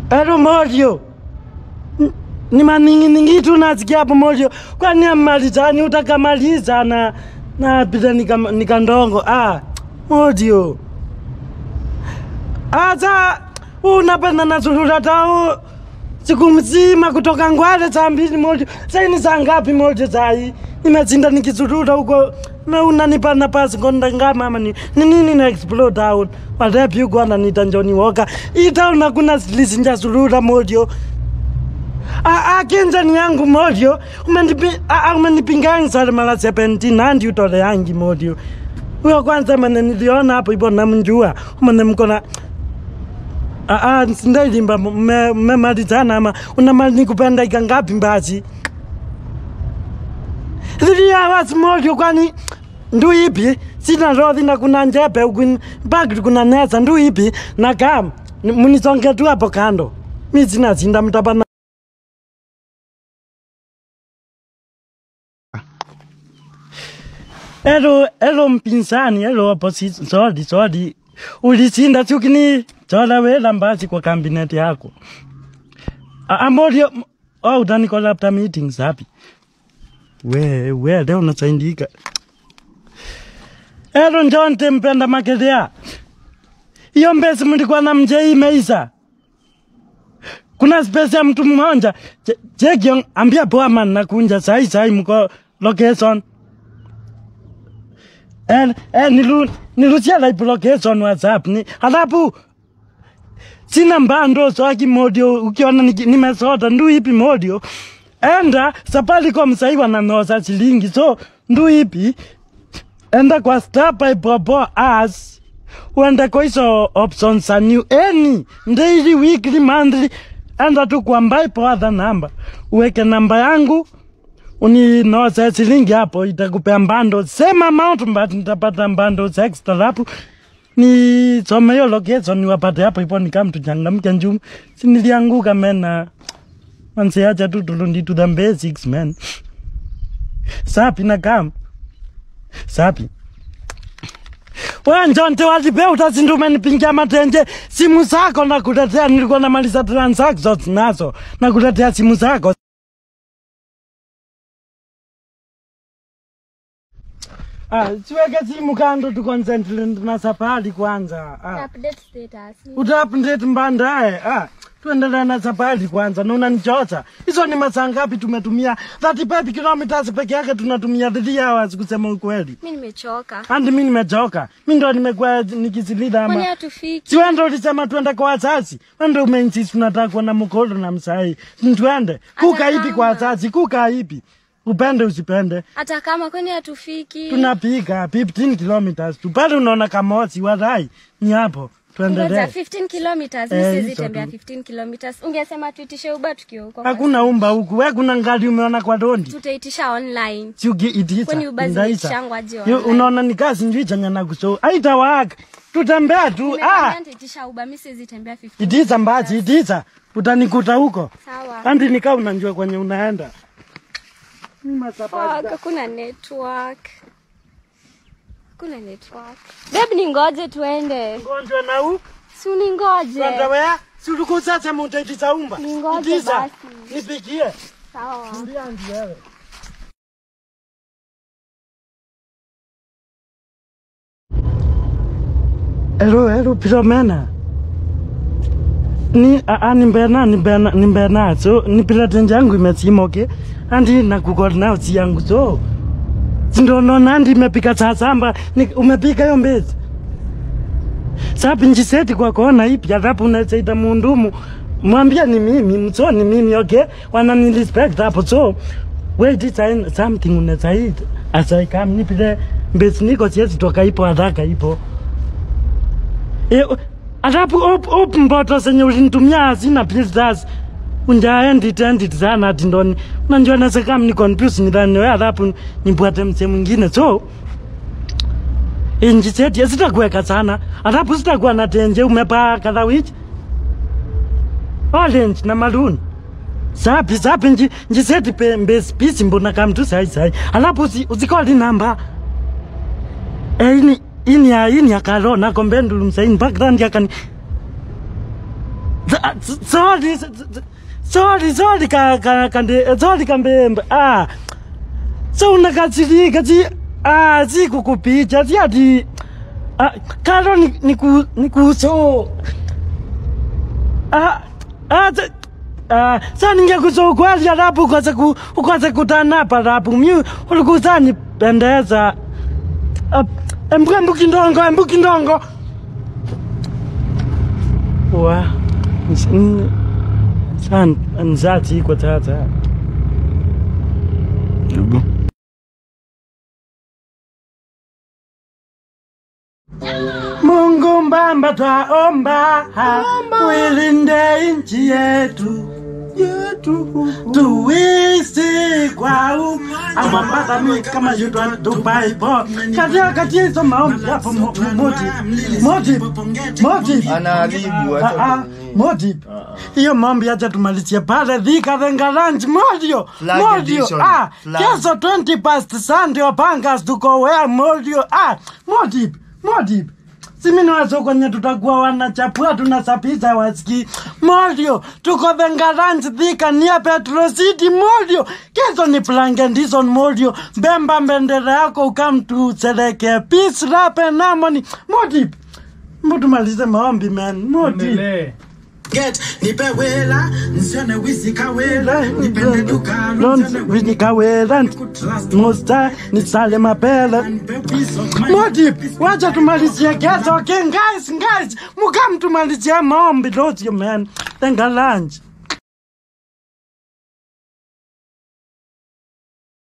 Ero morio. N- Ni maningi tu nasikia hapo morio. Kwani amalizani utakamaliza na na pita nika, nikandongo. Ah, morio. Asa unapenda na sulula tao siku mzima kutoka Ngwale saa mbili moja. Sasa ni saa ngapi moja sai? Nimezinda nikizurura huko na unanipa nafasi konda ngama ama ni ni nini na explode out. Whatever you gonna nita Johnny Walker. Ita una kuna lisinja zurura moja. Ah, ah, kenza ni yangu moja. Umenipi ah, umenipinga sana mara 17 handi utole yangi moja. Huyo kwanza mane niliona hapo ipo namjua. Mane mkona Ah, ah, ndailimba mmemalizana ama unamali nikupenda ika ngapi mbasi three hours moja kwani ndu ipi sina rodhi na kuna njepe huku mpaka kuna nesa ndu ipi na kam ni- munisonge tu hapo kando mi sina sinda mtapana Elo, elo mpinzani, elo opposition, sorry, sorry. Ulishinda chukini, chola wela mbasi kwa kabineti yako. A- Amorio, oh, utanikola after meetings hapi. We, we, leo unasaindika. Elo njonte mpenda makelea. Hiyo mbesi mlikuwa na mjei imeisha. Kuna space ya mtu mmoja. Je- Jeki, ambia poa man nakunja sai sai mko location. Eh, eh, nilu, nilusia like location WhatsApp ni halafu sina mbando swaki modio ukiona niki- nimesota ndu ipi modio enda Safaricom sahii wananoza shilingi so ndu ipi enda kwa star by popo as uende kwa hizo options za new any daily weekly monthly enda tu kwa mbai po other number uweke namba yangu uninoze shilingi hapo itakupea mbando same amount but nitapata mbando extra hapo ni some hiyo location niwapate hapo ipo nikamtuchangamke njumu sinilianguka mena manseacha tu tulundi to the basics man sapi na kam sapi wenjonte walipe utasinda umenipingia matenje simu zako nakuletea nilikuwa namaliza transactions nazo nakuletea simu zako Ah, siweke simu kando tu concentrate na safari kwanza. Ah. Update status. Utaupdate mbandae. Ah, tuendelee na safari kwanza na unanichocha. Hizo ni masaa ngapi tumetumia? 35 kilometers peke yake tunatumia 3 hours kusema ukweli. Mimi nimechoka. Andi mimi nimechoka. Mimi ndo nimekuwa nikisilida Kwani ama. hatufiki? Si wewe ndo ulisema tuende kwa wazazi. Wewe ndo umeinsist tunataka kuona mkodo na msai. Tuende. Kuka ipi kwa kama. wazazi? Kuka ipi? Upende usipende. Hata kama kwani hatufiki? tunapiga 15 kilometers tu pale unaona kamosi wadai ni hapo Ngoja, tuendelee 15 kilometers. Eh, Mimi siwezi hizo tembea tu. 15 kilometers. Ungesema tuitishe Uber tukiwa huko. hakuna umba huku we kuna ngali umeona kwa dondi Tutaitisha online. siukiitisa Kwani Uber zinaitishangwa aje Yo, online? unaona ni kazi njui chanya na kuso aitawaka tutembea tu ah Nimekwambia nitaitisha Uber, mimi siwezi tembea 15. itisa mbazi itisa utanikuta huko Sawa. andi nikaa unanjua kwenye unaenda Fuck, hakuna network. Hakuna network. Babe, ningoje tuende. ngonjwa na huku Si uningoje. wea si ulikuwa sasa mutaitisa umba Ningoje itisa basi. nipigie Sawa. Mbia ndi wewe Ero, ero, Philomena. Ni, a, a, nimbena, nimbena, nimbena, so, nipila tenje yangu imesima, okay? Andi na kukol nao si yangu, so. Sindono andi imepika saa samba, ni, umepika hiyo mbezi. Sapi njiseti kwa kona ipi, alafu unasaita mundumu. Mwambia ni mimi, mso ni mimi, okay? Wanani respect hapo, so. Wait, it's a- something unasaita. Asa ikam nipile mbezi niko siezi toka ipo haraka ipo. E, alafu op, op mboto zenye ulinitumia hazina filters unjaendit endit sana ati ndoni unanjua nase kama ni confuse nidhani wewe alafu nipwate mse mwingine so inji seti sitakuweka sana alafu sitakuwa na tenje umepa kadha wiki orange na maroon sapi sapi nji nji seti pe mbesi pisi mbona kama tu sai sai alafu usi, usikoli namba eh ini ini ya ini ya karo na kombe ndulu msaini background yakani Za- z- sorry z- z- sorry sorry ka ka kande sorry kambembe ah so unakasirika si ah si kukupicha si ati ah karo ni niku nikuso ah ah za- Ah, sa ningekuso kweli alafu ukose ku ukose kutanapa alafu mi ulikusa nipendeza Ah, embu embu kindongo embu kindongo wa ns- n- san nzati kwa tata Hebu. Mungu mbamba twaomba uilinde nchi yetu yetu tuishi kwa amapata mi kama yutwa tupaipo katika katizo maombi hapo mo- mo- motive motive motive Anaharibu Ah, ah, hata motive hiyo maombi acha tumalizie pale dhika vengalanji modio Flag modio edition. ah Flag. kesho 20 past sunday pangas tuko wea modio ah motive motive simini wazo kwenye tutakuwa wanachapua tunasapiza waski modio tuko vengaranji dhika nia petro city modio kesho ni plangendison modio mbemba mbendera yako ukamtuselekea peace rape namoni motive mutumalize maombi man motive get nipe wela nsione wisikawela nipende dukalo nsione winikawela musta nisale mapele nipe peace of mind Modip, wacha tumalizie kesho. Okay, guys, guys, mukam tumalizie maombi, don't you man? Tenga lunch.